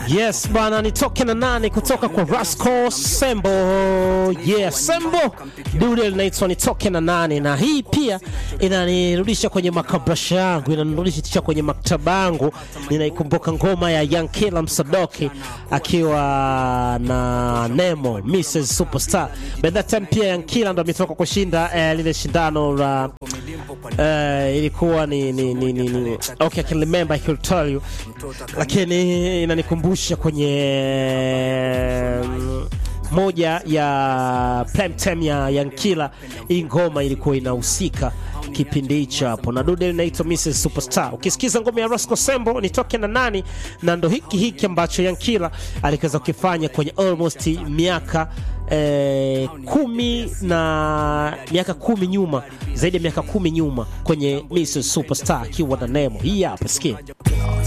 Yes bana, nitoke na nane kutoka kwa Rasco Sembo. Yeah, Sembo dude linaitwa nitoke na nane, na hii pia inanirudisha kwenye makabrasha yangu, inanirudisha kwenye maktaba yangu. Ninaikumbuka ngoma ya Yankila Msadoki akiwa na Nemo Mrs Superstar. By that time pia Yankila ndo ametoka kushinda eh, lile shindano la eh, ilikuwa ni, ni, ni, ni, ni okay, I can remember, I can tell you, lakini inanikumbusha kwenye mm, moja ya prime time ya Yankila. Hii ngoma ilikuwa inahusika kipindi hicho hapo, na dude linaitwa Mrs Superstar. Ukisikiza ngoma ya Rasco Sembo nitoke na nani, na ndo hiki hiki ambacho Yankila aliweza kukifanya kwenye almost miaka eh, kumi na miaka kumi nyuma, zaidi ya miaka kumi nyuma kwenye Mrs Superstar akiwa na Nemo. Hii hapa sikia.